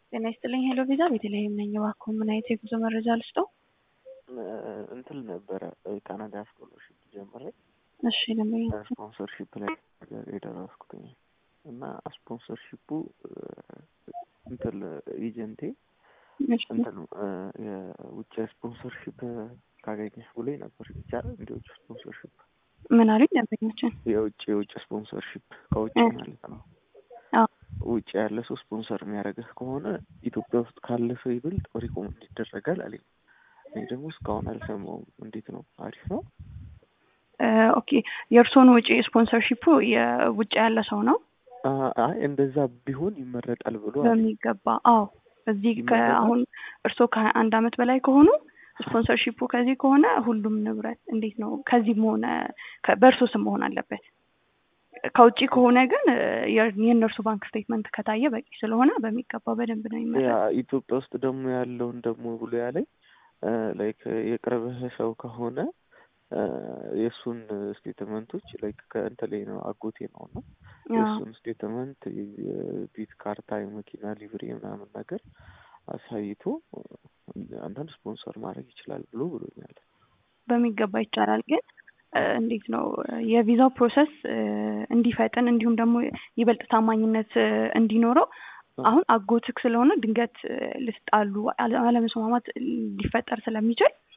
ጤና ይስጥልኝ ሄሎ ቪዛ ቤተልሔም ነኝ። እባክዎ ምን አይነት የጉዞ መረጃ ልስጠው? እንትን ነበረ ካናዳ ስኮለርሽፕ ጀምሬ እሺ ለምን ስፖንሰርሺፕ ላይ የደረስኩትኝ እና ስፖንሰርሺፑ እንትን ኤጀንቴ እንትን የውጭ ስፖንሰርሺፕ ካገኘሽ ብሎኝ ነበር። ይቻላል እንዲ ውጭ ስፖንሰርሺፕ ምን አሉኝ ደንበኞችን? የውጭ የውጭ ስፖንሰርሺፕ ከውጭ ማለት ነው። ውጭ ያለ ሰው ስፖንሰር የሚያደርግህ ከሆነ ኢትዮጵያ ውስጥ ካለ ሰው ይበልጥ ሪኮመንድ ይደረጋል አለኝ። እኔ ደግሞ እስካሁን አልሰማውም። እንዴት ነው? አሪፍ ነው? ኦኬ የእርስዎን ውጪ ስፖንሰርሺፑ የውጭ ያለ ሰው ነው? አይ እንደዛ ቢሆን ይመረጣል ብሎ በሚገባ አዎ። እዚህ አሁን እርስዎ ከአንድ አመት በላይ ከሆኑ ስፖንሰርሺፑ ከዚህ ከሆነ ሁሉም ንብረት እንዴት ነው ከዚህም ሆነ በእርሶ ስም መሆን አለበት። ከውጭ ከሆነ ግን የእነርሱ ባንክ ስቴትመንት ከታየ በቂ ስለሆነ በሚገባ በደንብ ነው ይመረጥ። ኢትዮጵያ ውስጥ ደግሞ ያለውን ደግሞ ብሎ ያለኝ ላይክ የቅርብህ ሰው ከሆነ የእሱን ስቴትመንቶች ላይክ ከእንትን ላይ ነው አጎቴ ነው እና የእሱን ስቴትመንት የቤት ካርታ፣ የመኪና ሊብሬ ምናምን ነገር አሳይቶ አንዳንድ ስፖንሰር ማድረግ ይችላል ብሎ ብሎኛል። በሚገባ ይቻላል። ግን እንዴት ነው የቪዛው ፕሮሰስ እንዲፈጥን እንዲሁም ደግሞ ይበልጥ ታማኝነት እንዲኖረው አሁን አጎትክ ስለሆነ ድንገት ልትጣሉ አለመስማማት ሊፈጠር ስለሚችል